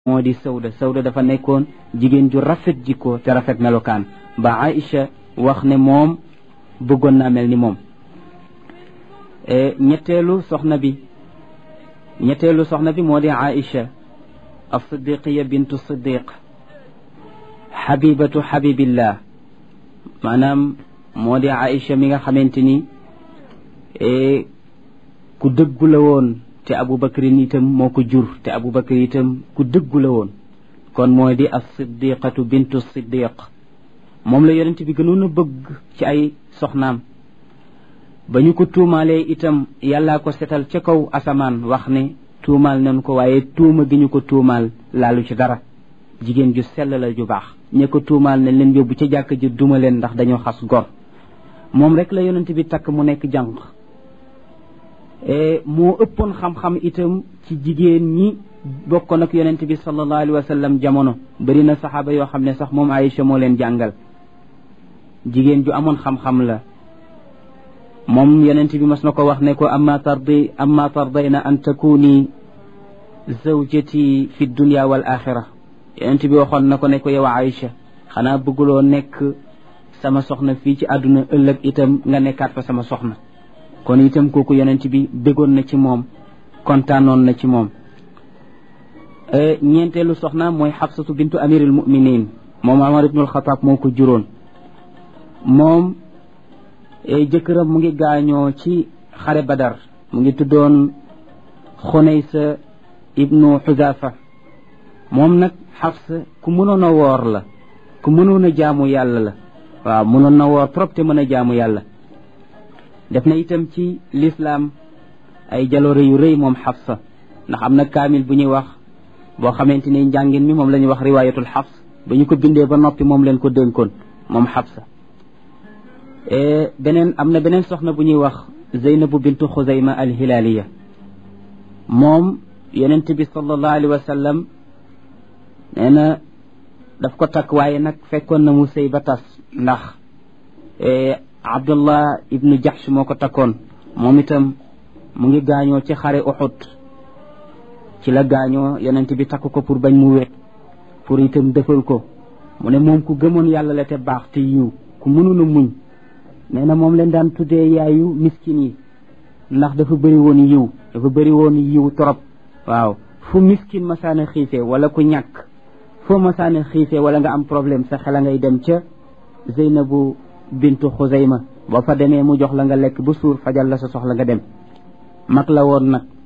moo di sawda sawda dafa nekkoon jigéen ju rafet jikko te rafet melokaan ba Aïcha wax ne moom bëggoon naa mel ni moom ñetteelu soxna bi ñetteelu soxna bi moo di Aïcha as-siddiqiya bintu siddiq xabibatu xabibillah maanaam moo di Aïcha mi nga xamante ni ku dëggu la woon te Abubakrin itam moo ko jur te Abubakar itam ku dëggu la woon kon moo di as-siddiqatu bintu siddiq moom la yonent bi gënoon a bëgg ci ay soxnaam ba ñu ko tuumaalee itam yàllaa ko setal ca kaw asamaan wax ne tuumaal nañ ko waaye tuuma gi ñu ko tuumaal laalu ci dara jigéen ju sell la ju baax ñe ko tuumaal nañ leen yóbbu ca jàkk ji duma leen ndax dañoo xas gor moom rek la yonent bi takk mu nekk jànq moo ëppoon xam-xam itam ci jigéen ñi bokkoon ak yonent bi sallallahu alayhi wa sallam jamono bari na saxaaba yoo xam ne sax moom Aïcha moo leen jàngal jigéen ju amoon xam-xam la moom yonent bi mas na ko wax ne ko amma tardi amma tardayna an takuni zawjati fi dunya wal axira yonent bi waxoon na ko ne ko yow Aïcha xanaa bëgguloo nekk sama soxna fii ci àdduna ëllëg itam nga nekkaat fa sama soxna kon itam kooku yonent bi bëggoon na ci moom kontaanoon na ci moom ñeenteelu soxna mooy xabsatu bintu amiril muminin moom Umar ibnul Xataab moo ko juróon moom jëkkëram mu ngi gaañoo ci xare badar mu ngi tuddoon xunaysa ibnu xudaafa moom nag xafsa ku mënoon a woor la ku mënoon a jaamu yàlla la waaw mënoon na woor trop te mën a jaamu yàlla def na itam ci lislaam ay jaloore yu rëy moom xafsa ndax am na kaamil bu ñuy wax boo xamante ni njàngin mi moom la ñuy wax riwaayatul xafs ba ñu ko bindee ba noppi moom leen ko dénkoon moom xafsa beneen am na beneen soxna bu ñuy wax zeynabu bintu xuzayma alhilaaliya moom yonent bi sallallahu alayhi wa sallam nee na daf ko takk waaye nag fekkoon na mu sëy ba tas ndax abdullah ibnu jahsh moo ko takkoon moom itam mu ngi gaañoo ci xare uxud ci la gaañoo yonent bi takk ko pour bañ mu wet pour itam dëfal ko mu ne moom ku gëmoon yàlla la te baax te yiw ku mënoon a muñ nee na moom leen daan tuddee yaayu miskin yi ndax dafa bëri woon yiw dafa bëri woon yiw trop waaw fu miskin masaana xiifee wala ku ñàkk foo masaana xiifee wala nga am problème sa xel a ngay dem ca Zeynabu bintu Xuzayma boo fa demee mu jox la nga lekk ba suur fajal la sa soxla nga dem mag la woon nag